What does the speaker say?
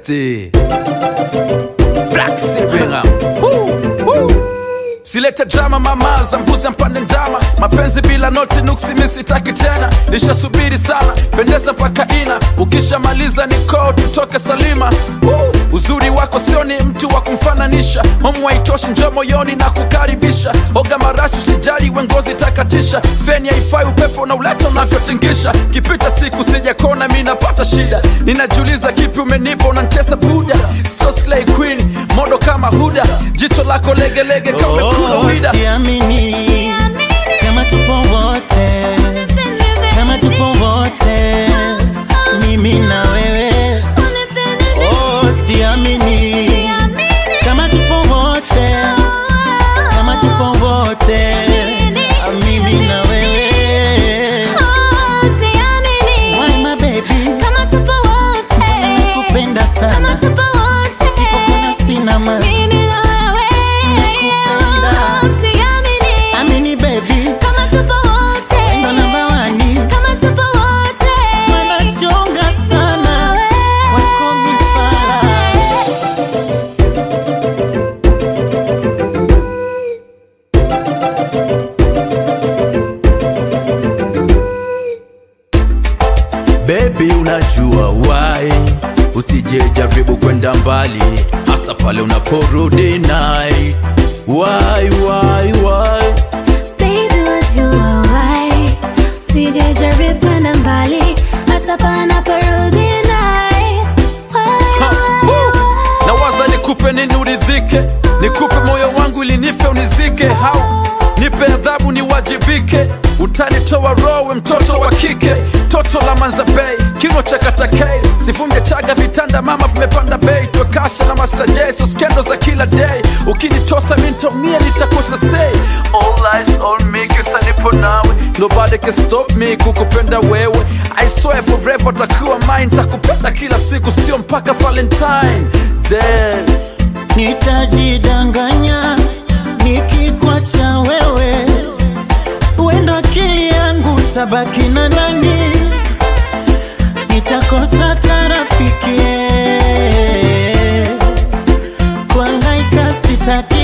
besti Black Sibinga Silete drama mama za mbuzi mpande ndama mapenzi bila noti nuksi mi sitaki tena nishasubiri sana pendeza mpaka ina ukishamaliza niko tutoke salima Woo! uzuri wako sio ni mtu wa kumfananisha homu haitoshi njo moyoni na kukaribisha oga marashi usijali wengozi takatisha feni haifai upepo na uleta unavyotingisha kipita siku sijakona mi napata shida ninajiuliza kipi umenipa unantesa buda so slay queen modo kama huda jicho lako legelege kama umekula Oh, wida siamini kama tupo wote, kama tupo wote, mimi na wewe. Oh, siamini kama tupo wote, kama tupo wote, mimi na wewe. Why my baby, nakupenda sana, sipokona sina maana. Amini baby, ndo namba wani, wanachonga sana, wako mifala. Baby, unajua why usije jaribu kwenda mbali, hasa pale unaporudi naye. Why, why, why? kwenda mbali hasa panaporudi naye Ha, woo! Nawaza nikupe nini uridhike, nikupe moyo wangu ili nife unizike, hau nipe adhabu niwajibike, utanitoa rowe mtoto wa kike, toto la Manzabei, kino cha katakei, sifunge chaga vitanda mama vimepanda bei, twekasha na Master J, so skendo za kila day, ukinitosa mi nitaumia nitakosa say, all eyes on me, kisa nipo nawe, nobody can stop me kukupenda wewe, I swear forever takuwa mine, takupenda kila siku, sio mpaka Valentine Day. Nitajidanganya nikikwacha wewe, wendo akili yangu tabaki na nani? Nitakosa tarafiki, kuangaika sitaki